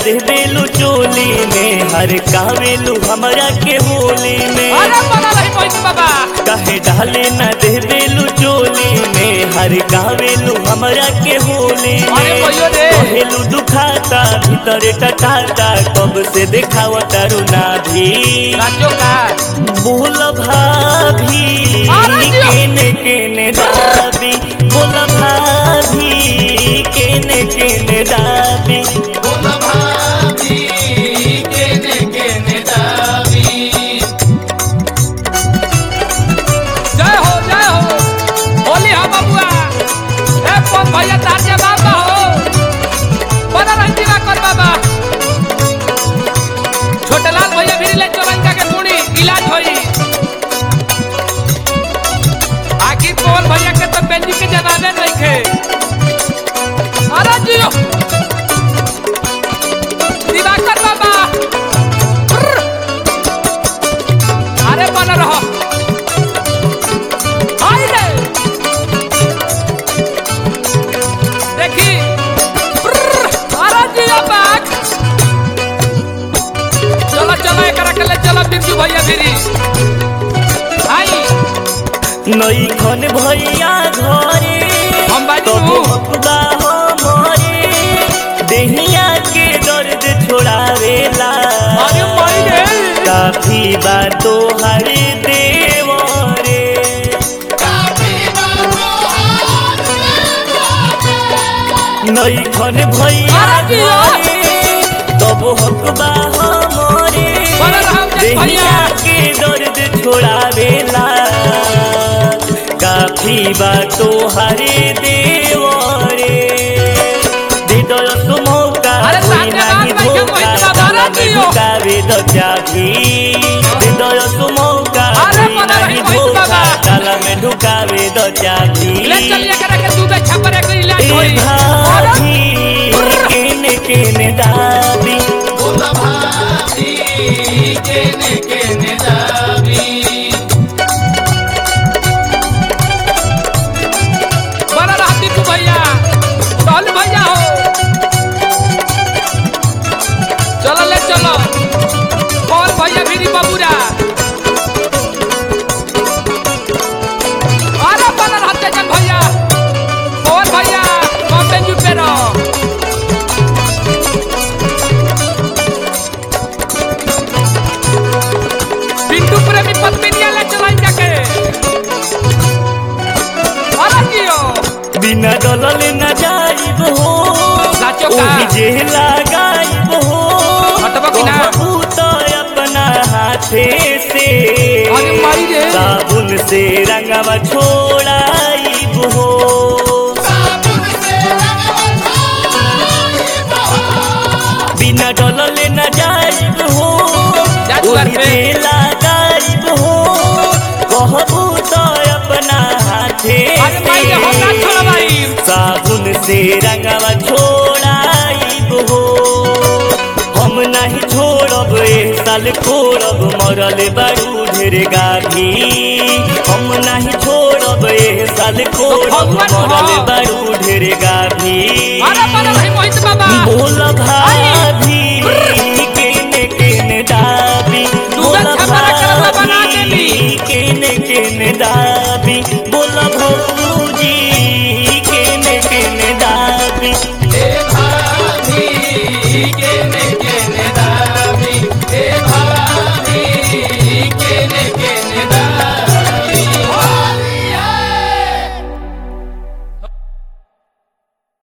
दे बेलू चोली में हर कावेलू हमरा के होली में अरे बना रही मोहित बाबा कहे डाले न दे बेलू चोली में हर कावेलू हमरा के होली अरे में भैया रे। कहेलू दुखाता भीतर टटाता कब से देखावा तरुणा भी राजो का बोल भाभी अरे जियो। केने केने दाबी बोल भाभी केने केने दाबी जय हो जय हो होली हा बबुआ ए कौन भैया तार के बाबा हो बना रंजी ना कर बाबा छोटे लाल भैया भी ले चोरंगा के पूरी इलाज होई आखिर कौन भैया के तो बेंजी के जनाने नहीं खे अरे जियो दिवाकर बाबा ब्र। अरे बना रहो हाय रे देखी ब्रर, अरे जिया बाग चलो चलो एकरा के ले चलो बिरजू भैया फिरी आई नई खन भैया घरे हम बाजू। तो भक्ता हमरे देहिया के दर्द छोड़ावेला अरे माई रे काफी बातो हरे देवरे नई खन भैया अरे जिया। घरे तब हकबा हमरे बड़ा राम जय देहिया भैया। के दर्द छोड़ावेला काफी बातो हरे देवरे दे दो मौका अरे कोई सामने नहीं बात नहीं धोखा है, मोहित बाबा, ताला में जियो। ढुकावे दो चाभी दे दो मौका अरे कोई बना रही नहीं मोहित धोखा बाबा। ताला में ढुकावे दो चाभी ले चलिए एकरा के दूध छपर के इलाज ए होई भाभी केने केने दाबी बड़ा रहा दीपू भैया टहल भैया हो चलो ले चलो कौन भैया फिरी बबूरा अरे बड़ा रहा तेजन भैया कौन भैया कौन बेंजू पे रहो पिंटू प्रेमी पत्मिनिया ले चलाई जाके अरे जियो बिना डलले न जाइब हो साचो का? ओही जे लगाइब हो हटबो कि ना? कहबू तो अपना हाथे से अरे माई रे। साबुन से रंगवा छोड़ाइब हो बिना डलले न जाइब हो जाजुआर ओही पे। जे लगाइब हो कहबू तो अपना हाथे अरे माई रे हम ना से छोड़बाई साबुन से रंगवा छोड़ाइब हो हम नहीं छोड़ब ए साल छोड़ब मरल बड़ू ढेर गाभी हम नहीं छोड़ब ए साल छोड़ब भगवान हो। मरल बड़ू ढेर गाभी अरे बड़ा भाई मोहित बाबा बोल भाभी केने केने दाबी बोल छपरा करवा बना देली। भाभी केने केने दाबी बोल भौजी